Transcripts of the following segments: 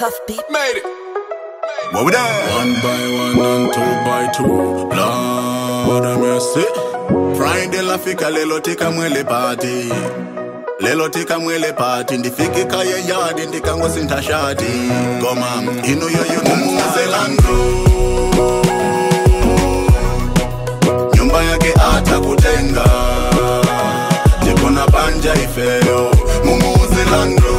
Puff beat. Made it. What we done? One by one and two by two. Lord have mercy. Friday lafika lelo tika mwele party. Lelo tika mwele party ndifike kaya yadi ndikangosintha shati. Goma ino yoyo mumuzelando. Nyumba yake atakutenga. Jikona panja ifeyo mumuzelando.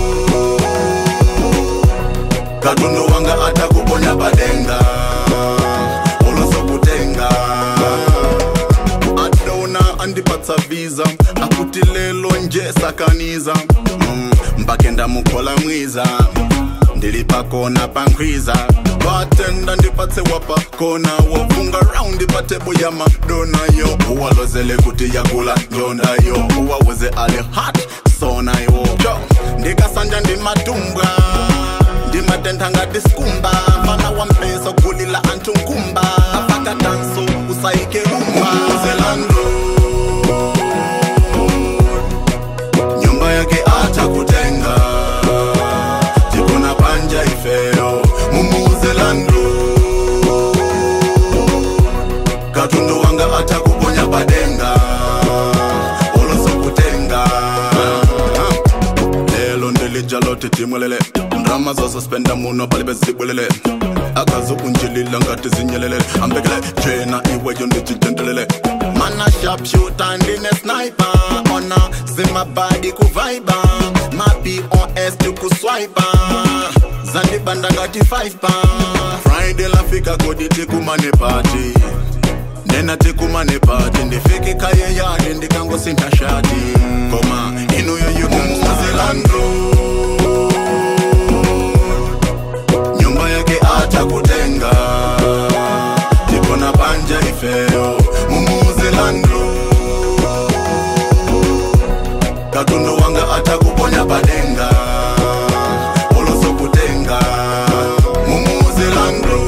katundu wanga atakuponya padenga ulosokutenga adona andipatsa visa akuti lelo nje sakaniza mm, mpake ndamukhola mwiza ndili pakona pankhwiza batenda ndipatse wapa kona wofunga raundi patebo ya madonayo uwalozele kuti yakula njondayo uwawuze ali hat sonayo jo ndikasanja ndimadumbwa ndimatenda ngati skumba mfana wa mpeso gulila anthu nkumba afaka danso usaike rumba zelando nyumba yake atakutenga jikona panja ifeyo mumuzelando katundu wanga atakuponya padenga ulosokutenga lelo ndilijalote timwelele ndrama zosuspenda muno pali bezibwelele akazukunjilila ngati zinyelele ambekele jena iweyo ndichijendelele mana sharpshooter ndine sniper ona zimabadi kuvaiba mapi os tikuswipa zandibanda ngati 5 pa friday lafika kodi tikumane party nena tikumane pati ndifike kaye yadi ndikangosintha shati koma inuyo yumumuzelando nyumba yake atakutenga tikona panja ifeyo mumuzelando katundu wanga atakuponya padenga ulosokutenga mumuzelando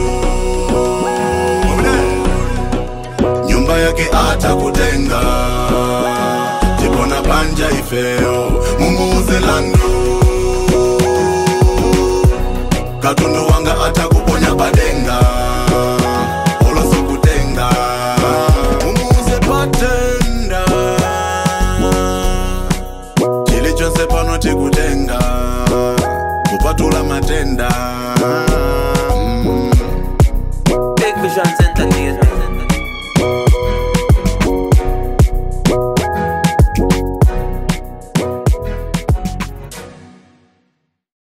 nyumba yake atakutenga tikona panja ifeyo mumuzelando katundu wanga atakuponya padenga ulosokutenga mumuze patenda chili chonse pano tikutenga kupatula matenda